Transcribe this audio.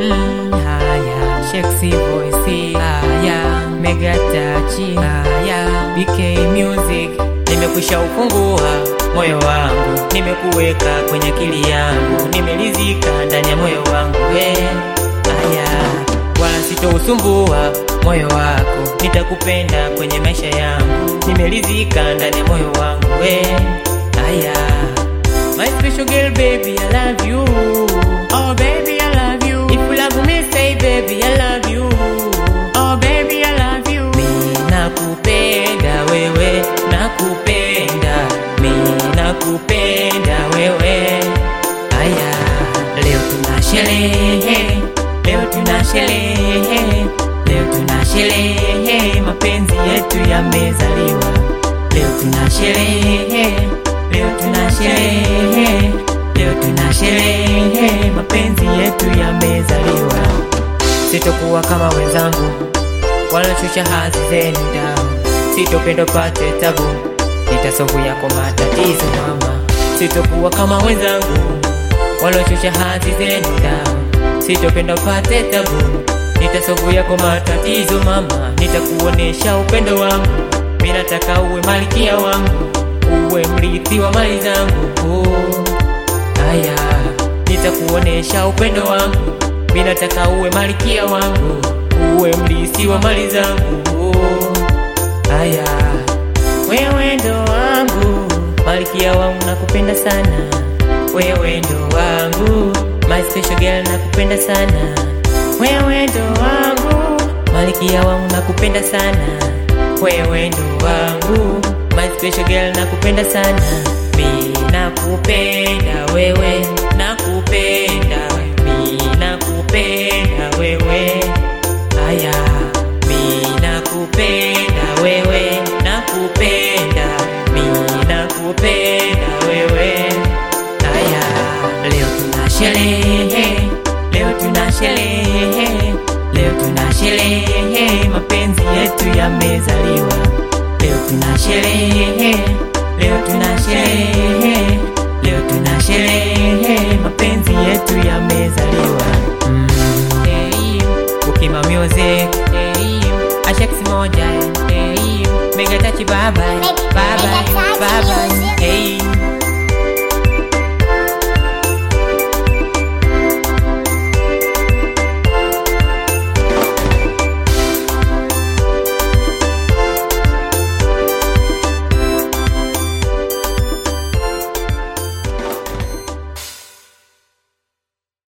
Mm, haya, Shexy Voice, haya, Mega Touch, haya, BK Music. Nimekwisha ufungua moyo wangu, nimekuweka kwenye akili yangu, nimelizika ndani ya moyo wangu we. Haya, wala sitousumbua moyo wako, nitakupenda kwenye maisha yangu, nimelizika ndani ya moyo wangu we. Haya, my special girl baby, I love you. Oh baby, I love you. If you love me, say baby, I love you. Oh baby, I love you. Mi nakupenda wewe, nakupenda. Mi nakupenda wewe. Aya, leo tuna sherehe, leo tuna sherehe, leo tuna sherehe, mapenzi yetu yamezaliwa. Leo tuna sherehe, leo tuna sherehe, leo tuna sherehe, mapenzi yetu yamezaliwa. Sitokuwa kama wenzangu wanashusha hadhi zenu down, sitopenda pate tabu, nitasovu yako matatizo mama. Sitokuwa kama wenzangu waloshusha hadhi zenu down, sitopenda pate tabu, nitasovu yako matatizo mama. Nitakuonesha upendo wangu, mimi nataka uwe malkia wangu, uwe mrithi wa mali zangu. Oh, Aya, nitakuonesha upendo wangu, mimi nataka uwe malkia wangu, uwe mrithi wa mali zangu. Oh, Aya, wewe ndo wangu, malkia wangu, nakupenda sana. Wewe ndo wangu, my special girl, nakupenda sana. Wewe ndo wangu, malkia wangu, nakupenda sana. Wewe ndo wangu, my special girl, nakupenda sana. Mi nakupenda wewe, nakupenda mi nakupenda wewe. Aya, mi nakupenda wewe, nakupenda mi nakupenda wewe. Aya, leo tuna sherehe, leo tuna sherehe, leo tuna sherehe, mapenzi yetu yamezaliwa. Leo tuna sherehe, leo tuna sherehe, leo tuna sherehe, mapenzi yetu yamezaliwa. Mm. Hey, Ukima Music, hey, Ashex moja, hey, Mega Touch bye bye, bye bye, bye bye, hey.